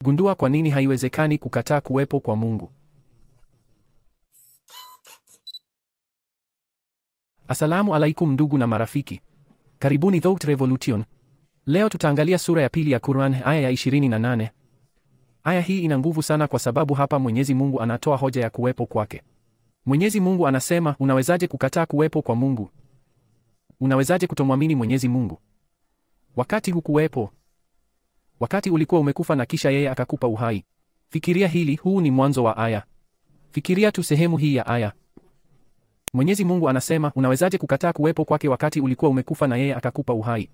Gundua kwa nini haiwezekani kukataa kuwepo kwa Mungu. Asalamu alaikum ndugu na marafiki, karibuni Thought Revolution. Leo tutaangalia sura ya pili ya Quran, aya ya 28. Aya hii ina nguvu sana kwa sababu hapa Mwenyezi Mungu anatoa hoja ya kuwepo kwake. Mwenyezi Mungu anasema, unawezaje kukataa kuwepo kwa Mungu? Unawezaje kutomwamini Mwenyezi Mungu wakati hukuwepo? Wakati ulikuwa umekufa na kisha yeye akakupa uhai. Fikiria hili, huu ni mwanzo wa aya. Fikiria tu sehemu hii ya aya. Mwenyezi Mungu anasema, unawezaje kukataa kuwepo kwake wakati ulikuwa umekufa na yeye akakupa uhai?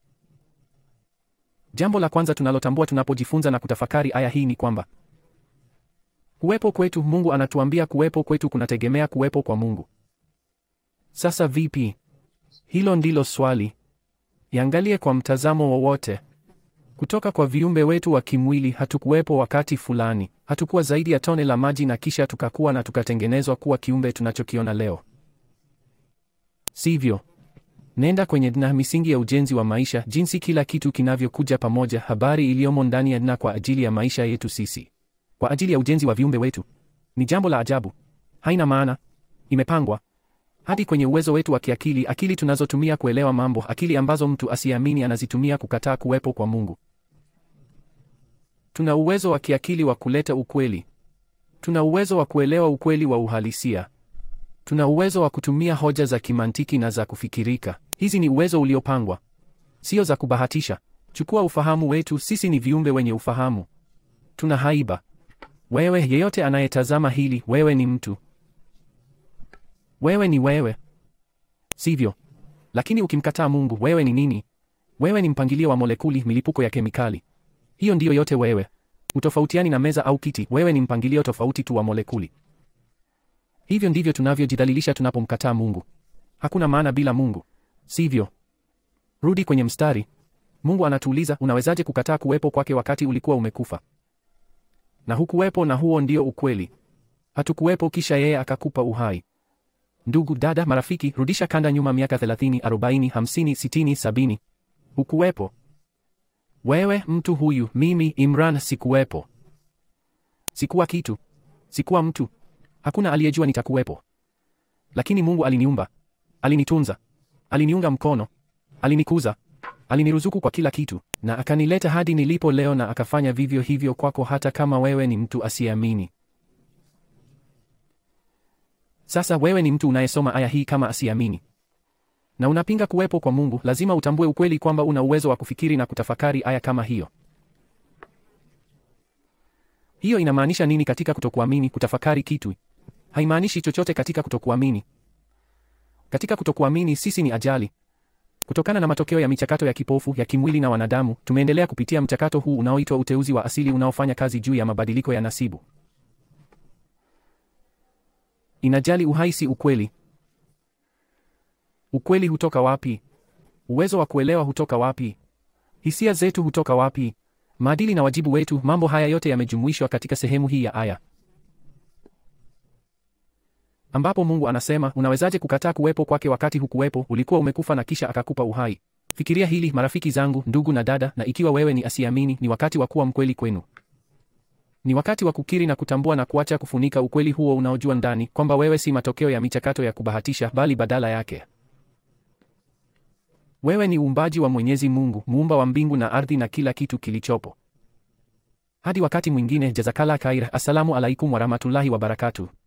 Jambo la kwanza tunalotambua tunapojifunza na kutafakari aya hii ni kwamba kuwepo kwetu, Mungu anatuambia kuwepo kwetu kunategemea kuwepo kwa Mungu. Sasa vipi? Hilo ndilo swali. Iangalie kwa mtazamo wowote. Kutoka kwa viumbe wetu wa kimwili, hatukuwepo wakati fulani. Hatukuwa zaidi ya tone la maji na kisha tukakuwa na tukatengenezwa kuwa kiumbe tunachokiona leo, sivyo? Nenda kwenye dna, misingi ya ujenzi wa maisha, jinsi kila kitu kinavyokuja pamoja, habari iliyomo ndani ya dna kwa ajili ya maisha yetu sisi, kwa ajili ya ujenzi wa viumbe wetu. Ni jambo la ajabu, haina maana, imepangwa hadi kwenye uwezo wetu wa kiakili, akili tunazotumia kuelewa mambo, akili ambazo mtu asiamini anazitumia kukataa kuwepo kwa Mungu. Tuna uwezo wa kiakili wa kuleta ukweli. Tuna uwezo wa kuelewa ukweli wa uhalisia. Tuna uwezo wa kutumia hoja za kimantiki na za kufikirika. Hizi ni uwezo uliopangwa, sio za kubahatisha. Chukua ufahamu wetu, sisi ni viumbe wenye ufahamu. Tuna haiba. Wewe yeyote anayetazama hili, wewe ni mtu wewe ni wewe, sivyo? Lakini ukimkataa Mungu, wewe ni nini? Wewe ni mpangilio wa molekuli, milipuko ya kemikali. Hiyo ndiyo yote wewe. Utofautiani na meza au kiti, wewe ni mpangilio tofauti tu wa molekuli. Hivyo ndivyo tunavyojidhalilisha tunapomkataa Mungu. Hakuna maana bila Mungu, sivyo? Rudi kwenye mstari. Mungu anatuuliza, unawezaje kukataa kuwepo kwake wakati ulikuwa umekufa na hukuwepo? Na huo ndio ukweli. Hatukuwepo, kisha yeye akakupa uhai. Ndugu, dada, marafiki, rudisha kanda nyuma miaka 30, 40, 50, 60, 70. Hukuwepo. Wewe, mtu huyu, mimi Imran, sikuwepo. Sikuwa kitu, sikuwa mtu. Hakuna aliyejua nitakuwepo, lakini Mungu aliniumba, alinitunza, aliniunga mkono, alinikuza, aliniruzuku kwa kila kitu, na akanileta hadi nilipo leo, na akafanya vivyo hivyo kwako, hata kama wewe ni mtu asiyeamini. Sasa wewe ni mtu unayesoma aya hii kama asiamini na unapinga kuwepo kwa Mungu, lazima utambue ukweli kwamba una uwezo wa kufikiri na kutafakari aya kama hiyo. Hiyo inamaanisha nini katika kutokuamini? Kutafakari kitu haimaanishi chochote katika kutokuamini. Katika kutokuamini, sisi ni ajali. Kutokana na matokeo ya michakato ya kipofu ya kimwili na wanadamu, tumeendelea kupitia mchakato huu unaoitwa uteuzi wa asili unaofanya kazi juu ya mabadiliko ya nasibu. Inajali uhai, si ukweli. Ukweli hutoka wapi? Uwezo wa kuelewa hutoka wapi? Hisia zetu hutoka wapi? Maadili na wajibu wetu, mambo haya yote yamejumuishwa katika sehemu hii ya aya, ambapo Mungu anasema, unawezaje kukataa kuwepo kwake wakati hukuwepo? Ulikuwa umekufa na kisha akakupa uhai. Fikiria hili, marafiki zangu, ndugu na dada, na ikiwa wewe ni asiamini, ni wakati wa kuwa mkweli kwenu. Ni wakati wa kukiri na kutambua na kuacha kufunika ukweli huo unaojua ndani kwamba wewe si matokeo ya michakato ya kubahatisha, bali badala yake wewe ni uumbaji wa Mwenyezi Mungu, muumba wa mbingu na ardhi na kila kitu kilichopo. Hadi wakati mwingine, jazakala khair. Assalamu alaikum warahmatullahi wabarakatuh.